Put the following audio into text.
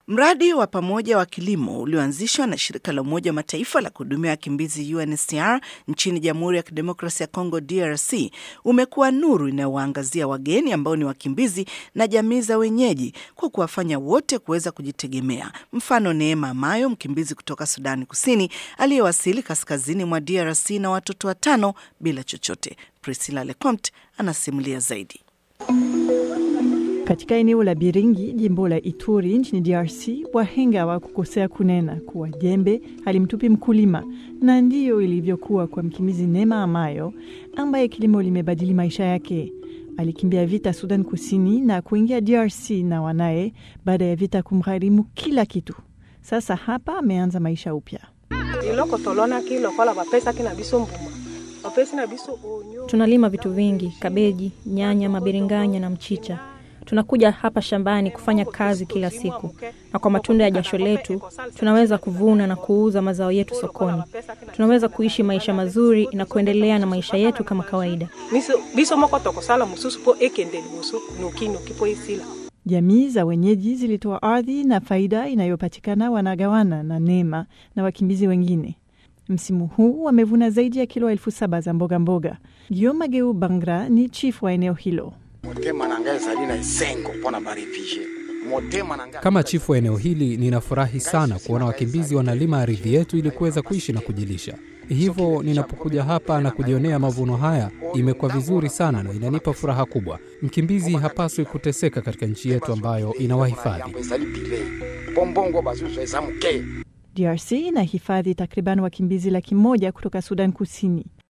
Mradi wa pamoja wa kilimo ulioanzishwa na shirika la Umoja wa Mataifa la kuhudumia wakimbizi UNHCR nchini Jamhuri ya Kidemokrasia ya Kongo DRC umekuwa nuru inayowaangazia wageni ambao ni wakimbizi na jamii za wenyeji kwa kuwafanya wote kuweza kujitegemea. Mfano, Neema Mayo, mkimbizi kutoka Sudani Kusini aliyewasili kaskazini mwa DRC na watoto watano bila chochote. Priscilla Lecomte anasimulia zaidi. Katika eneo la Biringi, jimbo la Ituri nchini DRC, wahenga wa kukosea kunena kuwa jembe halimtupi mkulima, na ndiyo ilivyokuwa kwa mkimbizi Neema Amayo ambaye kilimo limebadili maisha yake. Alikimbia vita Sudan Kusini na kuingia DRC na wanaye baada ya vita kumgharimu kila kitu. Sasa hapa ameanza maisha upya. Tunalima vitu vingi: kabeji, nyanya, mabiringanya na mchicha. Tunakuja hapa shambani kufanya kazi kila siku, na kwa matunda ya jasho letu tunaweza kuvuna na kuuza mazao yetu sokoni. Tunaweza kuishi maisha mazuri na kuendelea na maisha yetu kama kawaida. Jamii za wenyeji zilitoa ardhi na faida inayopatikana wanagawana na Neema na wakimbizi wengine. Msimu huu wamevuna zaidi ya kilo elfu saba za mboga mboga. Guillaume Mageu Bangra ni chifu wa eneo hilo. Kama chifu wa eneo hili, ninafurahi sana kuona wakimbizi wanalima ardhi yetu ili kuweza kuishi na kujilisha. Hivyo ninapokuja hapa na kujionea mavuno haya, imekuwa vizuri sana na inanipa furaha kubwa. Mkimbizi hapaswi kuteseka katika nchi yetu ambayo inawahifadhi. DRC inahifadhi takriban wakimbizi laki moja kutoka Sudan Kusini.